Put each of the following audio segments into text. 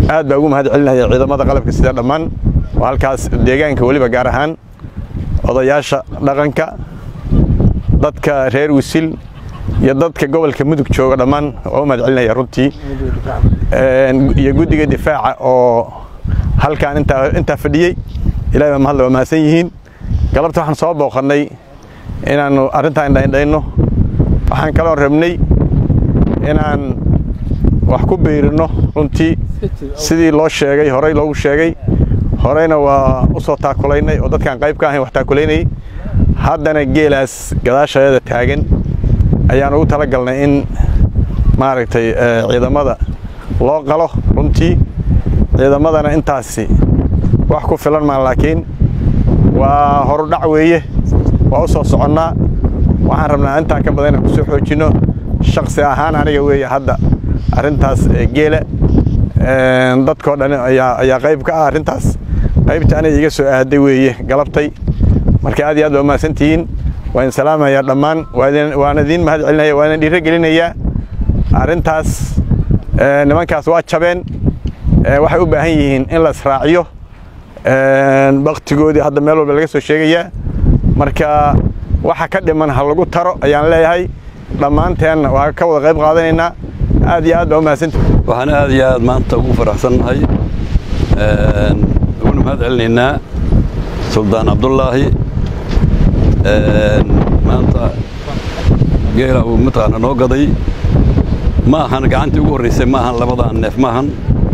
aad baa ugu mahad celinaya ciidamada qalabka sida dhammaan oo halkaas deegaanka weliba gaar ahaan odayaasha dhaqanka dadka reer wisil iyo dadka gobolka mudug jooga dhammaan oo u mahad celinaya runtii iyo guddiga difaaca oo halkaan intaa fadhiyey ilahay baa mahadle waa mahadsan yihiin galabta waxaan soo booqannay inaannu arrintaan indhaindhayno waxaan kaloo rabnay inaan wax ku biirino runtii sidii loo sheegay horey loogu sheegay horeyna waa u soo taakulaynay oo dadkaan qayb ka ahayn wax taakulaynayay haddana geelaas gadaashaeeda taagan ayaan ugu tala galnay in maaragtay ciidamada loo qalo runtii ciidamadana intaasi wax ku filan maan laakiin waa horudhac weeye waa u soo soconnaa waxaan rabnaa intaa ka badan inaan ku soo xoojinno shaksi ahaan aniga weeye hadda arrintaas geela dadkoo dhan ayaa qayb ka ah arrintaas qaybta aniga iga soo aaday weeye galabtay marka aad iyo aad baa mahadsantihiin waan salaamayaa dhammaan waan idiin mahad celinaya waan idin dhiiro gelinayaa arrintaas nimankaas waa jabeen waxay u baahan yihiin in la israaciyo baktigoodii hadda meel walba laga soo sheegayaa marka waxa ka dhiman ha lagu taro ayaan leeyahay dhammaanteenna waa ka wada qayb qaadanaynaa aad iyo aad baa u mahadsantihi waxaan aad iyo aad maanta ugu faraxsannahay uguna mahad celinaynaa suldaan cabdullaahi maanta geela uu mataqaana noo gaday ma ahan gacantii ugu horraysay ma ahan labadaan neef ma ahan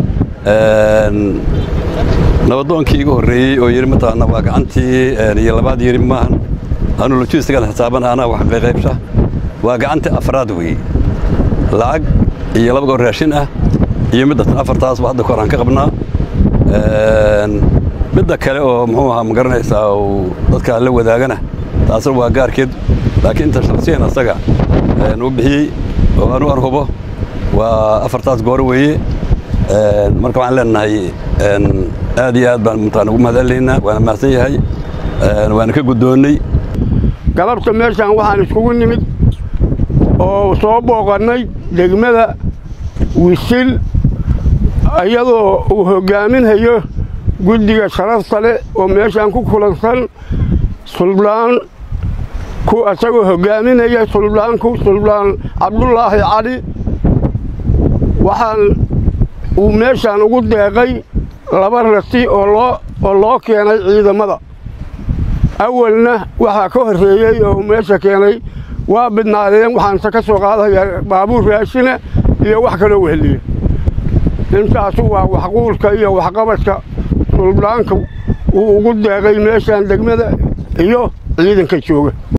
nabadoonkii igu horreeyey oo yidhi mataqaana waa gacantii iyo labaad yidhi ma ahan anuu lojistigan xisaaban anaa wax qayqaybsha waa gacantii afraad weeye lacag iyo laba goor raashin ah iyo middatan afartaasba hadda kahor aan ka qabnaa midda kale oo muxuu ahaa ma garanaysaa uu dadkaa la wadaagana taasna waa gaarkeed laakiin inta shaksiyan asaga uu bixiyey oo anu an hubo waa afartaas goor weeye marka waxaan leenahay aad iyo aad baan mataqana ugu mahad celinaynaa waana mahadsan yahay waana ka guddoonnay galabta meeshaan waxaan iskugu nimid oo soo booqannay degmada wisil iyadoo uu hoggaaminhayo guddiga sharafta leh oo meeshaan ku kulansan suldaan ku isagoo hoggaaminaya suldaanku suldaan cabdullaahi cali waxaan uu meeshaan ugu deeqay laba rati oo loo oo loo keenay ciidamada awalna waxaa ka horreeyey oo meesha keenay waa bidnaadeen waxaanse ka soo qaadayaa baabuur raashina iyo wax kaloo weheliya intaasu waa waxquulka iyo waxqabadka suldaanka uu ugu deeqay meeshaan degmada iyo ciidanka jooga